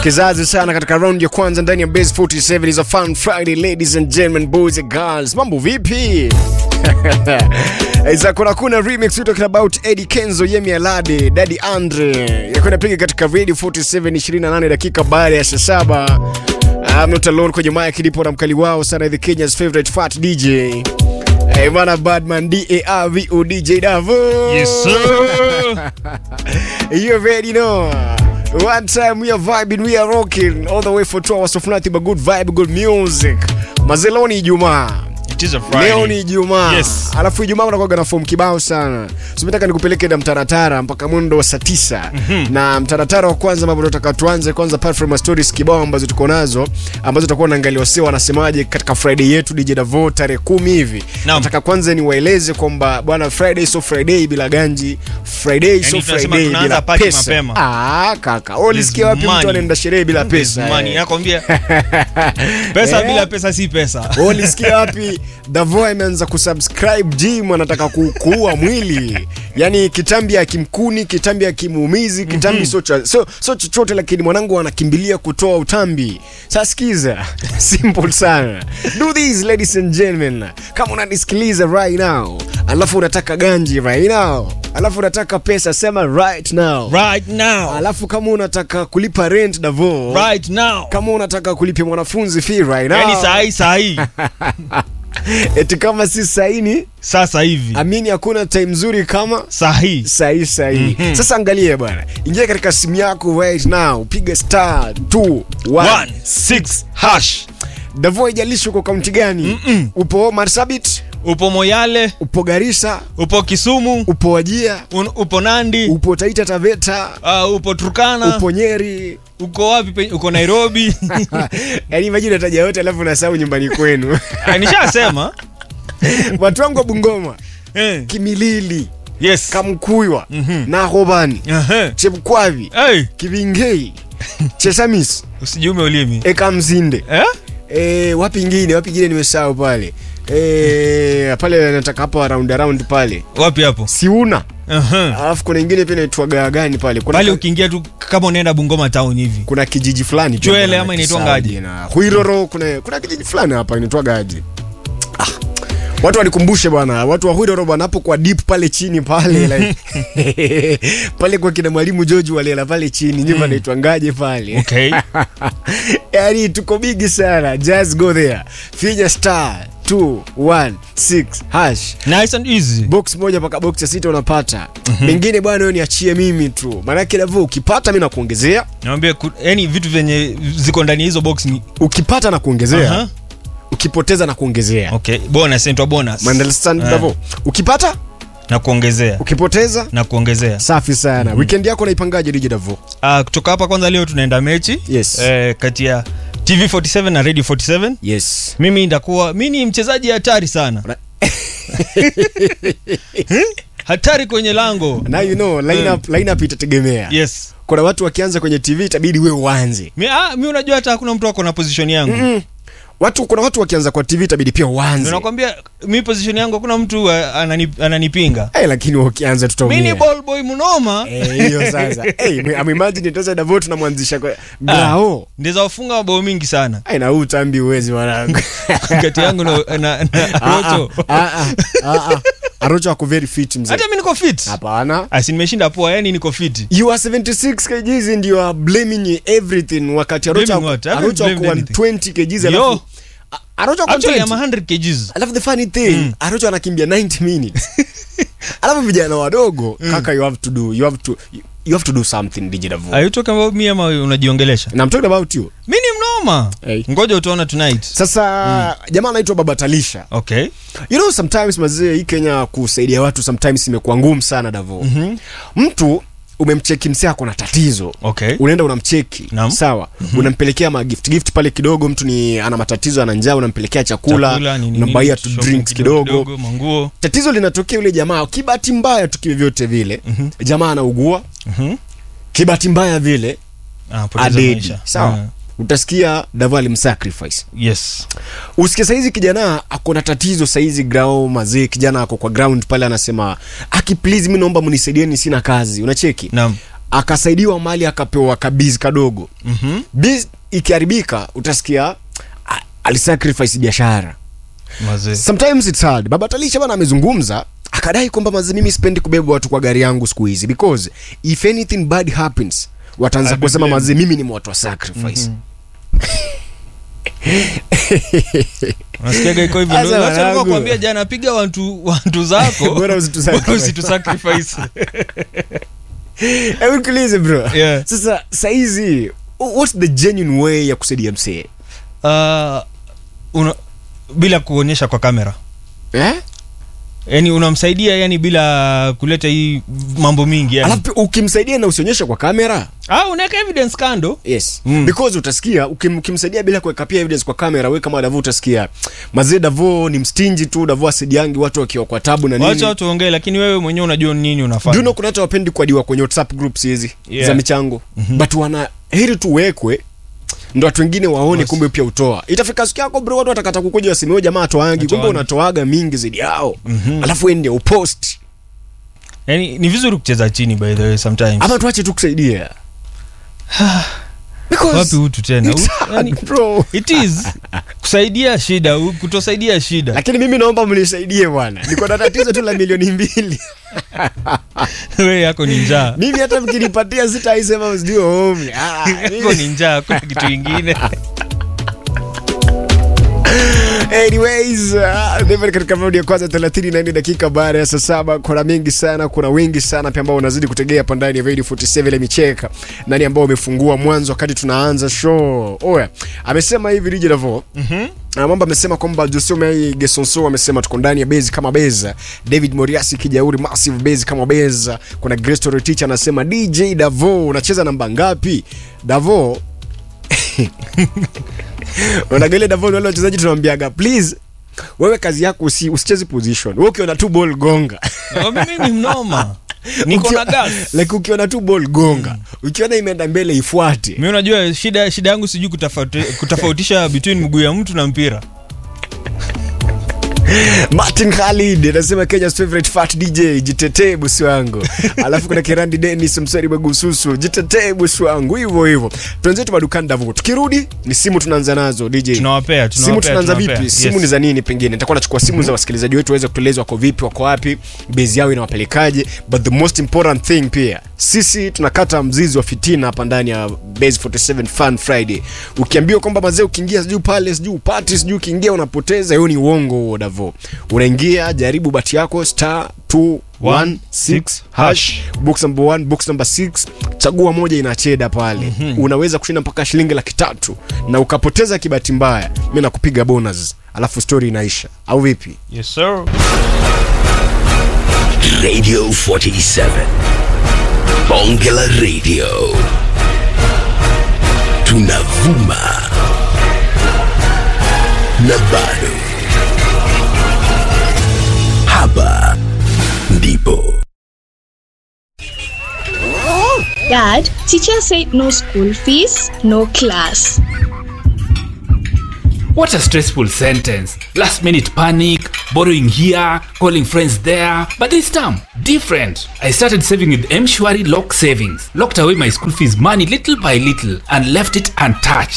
kizazi sana katika round ya kwanza ndani ya base 47 is a fun friday ladies and gentlemen boys and girls mambo vipi Iza kuna kuna remix we talking about Eddie Kenzo Yemi Alade Daddy Andre yako inapiga katika radio 47 28 dakika baada ya saa saba I'm not alone kwenye mic ndipo na mkali wao sana the Kenya's favorite fat DJ Hey, bana Badman D-A-R-V-O DJ Davo Yes, sir. You already know. One time we are vibing, we are rocking all the way for two hours of nothing but good vibe, good music. Mazeloni Ijumaa. It is a Friday. Leo ni Ijumaa. Yes. Alafu Ijumaa kunakuwa na fomu kibao sana. So nataka nikupeleke na mtaratara mpaka mwendo wa saa tisa. Na mtaratara wa kwanza ambapo tunataka tuanze kwanza apart from stories kibao ambazo tuko nazo ambazo tutakuwa naangalia wasio wanasemaje katika Friday yetu DJ Davo tarehe kumi hivi. Naam. Nataka kwanza niwaeleze kwamba bwana Friday so Friday bila ganji, Friday so Yaani tunasema Friday tunaanza bila party pesa. mapema. Ah, kaka. Wewe ulisikia wapi money. mtu anaenda sherehe bila There's pesa? money. eh? Nakwambia pesa Eh? bila pesa si pesa. Wewe ulisikia wapi Davo ameanza kusubscribe gym anataka ku- kuua mwili yani kitambi akimkuni kitambi akimuumizi kitambi so cha- so so chochote lakini mwanangu anakimbilia kutoa utambi sasa sikiza simple sana do this ladies and gentlemen kama unanisikiliza right now alafu unataka ganji right now alafu unataka pesa sema right now Right now. alafu kama unataka kulipa rent Davo Right now. kama unataka kulipia mwanafunzi fee right now Yaani saa hii saa hii. eti kama si saini Sasa hivi. amini hakuna time nzuri kama Saa hii. sahi sahi sasa angalia bwana ingia katika simu yako right now piga star 2 1 16 hash. davo ijalishi uko kaunti gani upo marsabit Upo Moyale, upo garisa upo Kisumu, upo wajia un, upo Nandi, upo taita taveta uh, upo Turkana, upo nyeri uko wapi? pe- Uko Nairobi. yaani majina taja yote alafu unasahau nyumbani kwenu Ah, Nishasema. watu wangu wa bungoma Eh. kimilili Yes. kamkuywa nahobani Aha. chepkwavi Hey, kivingei chesamis usijume ulimi. ekamzinde Eh? e, wapi ingine wapi ingine nimesahau pale e, pale nataka hapa round around pale Wapi hapo? siuna Aha. alafu kuna ingine pia inaitwa gani pale kuna, Pale ukiingia tu kama unaenda Bungoma town hivi. kuna kijiji fulani pia Chwele kuna ama kisau inaitwangaje? jina. Huiroro kuna kuna kijiji fulani hapa inaitwagaje ah. Watu wanikumbushe bwana, watu wa Huiroro bwana, hapo kwa deep pale chini pale like, pale kwa kina mwalimu George walela pale chini nyumba inaitwangaje pale Okay. yani tuko bigi sana just go there finya star 216 hash Nice and easy. box moja mpaka box ya sita unapata mengine bwana wewe niachie mimi tu maanake davo ukipata mi nakuongezea Naambia yani vitu vyenye ziko ndani ya hizo box ni ukipata na kuongezea Aha. ukipoteza na kuongezea Okay, bonus inaitwa bonus. Understand, Eh, Davo? ukipata na kuongezea ukipoteza na kuongezea. safi sana weekend yako naipangaje dj davo Ah, kutoka hapa kwanza leo tunaenda mechi Yes. eh, kati ya TV47 na Radio 47. yes Mimi ndakuwa mimi ni mchezaji hatari sana. Ra- Hmm? hatari kwenye lango. now you know lineup, lineup itategemea Yes. kuna watu wakianza kwenye tv itabidi we uanze Mi, ah, mi unajua hata hakuna mtu ako na position yangu. mm. watu kuna watu wakianza kwa tv itabidi pia uanze Nakwambia mi position yangu hakuna mtu ah, anani, ananipinga. Eh, lakini wakianza Mi ni tutaumia ball boy mnoma. Eh, hiyo sasa hey, amimagine tosa davo tunamwanzisha kwa grao Ndiza wafunga mabao mingi sana Ai, na huu utambi uwezi mwanangu kati yangu na, na, na Ah, Rocho. ah, ah, ah, ah. arocho ako very fit mzee Hata mi niko fit. hapana Asi nimeshinda poa, yani niko fit. you are 76 kgs and you are blaming everything wakati arocho Blaming what? I haven't arocho ako blamed anything. 120 kgs Yo. alafu A- arocho ako Actually I'm 120 100 kgs. alafu the funny thing arocho anakimbia 90 minutes alafu vijana wadogo kaka you have to do you have to you have to do something digital Are you talking about me ama unajiongelesha? and i'm talking about you Mi ni mnoma. Hey. Ngoja utaona tonight. sasa jamaa anaitwa baba talisha Okay. you know sometimes mazee hii kenya kusaidia watu sometimes imekuwa ngumu sana davo Mhm. mtu umemcheki msee ako na tatizo Okay. unaenda unamcheki Naam. sawa unampelekea magift gift pale kidogo mtu ni ana matatizo ana njaa unampelekea chakula, Chakula, nini, unambaia nini, tu shopping drinks kidogo, manguo. tatizo linatokea yule jamaa kibahati mbaya tu vyovyote vile jamaa anaugua Mhm. kibahati mbaya vile Ah, poteza adedi maisha. sawa Ah. utasikia davo alimsacrifice Yes. usikie saizi kijana ako na tatizo saizi grao mazee kijana ako kwa ground pale anasema aki please mi naomba mnisaidieni sina kazi unacheki Naam. akasaidiwa mali akapewa kabizi kadogo Mhm. biz ikiharibika utasikia "Ah, alisacrifice biashara Mazee. sometimes it's hard baba talisha bana amezungumza akadai kwamba mazi mimi sipendi kubeba watu kwa gari yangu siku hizi because if anything bad happens wataanza I'll be kusema blamed. mazi mimi ni watu wa sacrifice Unasikiaga iko hivyo. Sasa Ndio hata wanangu. nilikuwa kuambia jana piga watu watu zako. Bora usitu sacrifice. Bora usitu sacrifice. Hebu nikuulize bro Yeah. sasa saizi what's the genuine way ya kusaidia msee Ah, una bila kuonyesha kwa kamera. eh? Yaani unamsaidia yani bila kuleta hii mambo mingi yani. alafu ukimsaidia na usionyeshe kwa kamera Ah, unaweka evidence kando. yes Mm. because utasikia ukim, ukimsaidia bila kuweka pia evidence kwa kamera we kama davo utasikia mazee davo ni mstinji tu davo asaidiangi watu wakiwa kwa tabu na nini Wacha watu waongee lakini wewe mwenyewe unajua nini Do unafanya. you know kuna watu wapendi kuadiwa kwenye whatsapp groups hizi Yeah. za michango mm-hmm. but wana heri tuwekwe ndo watu wengine waone Yes. kumbe pia utoa itafika siku yako bro watu watakata kukuja wasemeo jamaa atoangi kumbe Atoangi. unatoaga mingi zaidi yao mm-hmm. alafu ende upost Yaani ni vizuri kucheza chini by the way sometimes. ama tuache tu kusaidia Because Wapi utu tena? it's U- hard, yaani- bro. It is kusaidia shida, u- kutosaidia shida. lakini mimi naomba mnisaidie bwana niko na tatizo tu la milioni mbili Wewe yako ni njaa. mimi hata mkinipatia sitaisema sijui home ah, Yako mimi- ni njaa, kuna kitu kingine. anyways uh, David katika raundi ya kwanza 34 dakika baada ya saa saba kuna mengi sana kuna wengi sana pia ambao wanazidi kutegea hapa ndani ya Radio 47 ile micheka nani ambao wamefungua mwanzo wakati tunaanza show oya amesema hivi DJ Davo Mhm. na mambo amesema kwamba Jose Mei Gesonso amesema tuko ndani ya bezi kama beza. David Moriasi Kijauri massive bezi kama beza. Kuna Grace Torotich anasema DJ Davo unacheza namba ngapi? Davo Unaangalia Davo ni wale wachezaji tunamwambiaga please wewe kazi yako usi, usicheze position. Wewe ukiona tu ball gonga. Oh, mimi ni mnoma. Niko na Ukiwa- gas. Like ukiona tu ball gonga. Ukiona imeenda mbele ifuate. Mimi unajua shida shida yangu sijui kutofauti, kutofautisha between mguu ya mtu na mpira. Martin Khalid anasema Kenya's favorite fat DJ, jitetee bosi wangu. Alafu kuna Kirandi Dennis Msari Bagususu, jitetee bosi wangu. Hivyo hivyo. Tuanze madukani Davo. Tukirudi ni simu tunaanza nazo DJ. Tunawapea, simu tunawapea. tunaanza tunawapea. vipi? Simu ni za nini pengine? Nitakuwa nachukua simu za wasikilizaji wetu waweze kutueleza wako vipi, wako wapi, base yao inawapelekaje. But the most important thing pia, sisi tunakata mzizi wa fitina hapa ndani ya Base 47 Fun Friday. Ukiambiwa kwamba mazee ukiingia sijui pale sijui upati sijui ukiingia unapoteza, hiyo ni uongo huo Davo. Unaingia jaribu bati yako star 216 hash box number 1 box number 6 chagua moja inacheda pale unaweza kushinda mpaka shilingi laki tatu na ukapoteza kibati mbaya mi nakupiga bonus alafu story inaisha au vipi Yes sir. Radio 47. Bongela Radio. Tunavuma. Na bado. Hapa ndipo. Dad, teacher said no school fees, no class. What a stressful sentence. Last minute panic, borrowing here, calling friends there. But this time, different. I started saving with Mshwari Lock Savings. Locked away my school fees money little by little and left it untouched.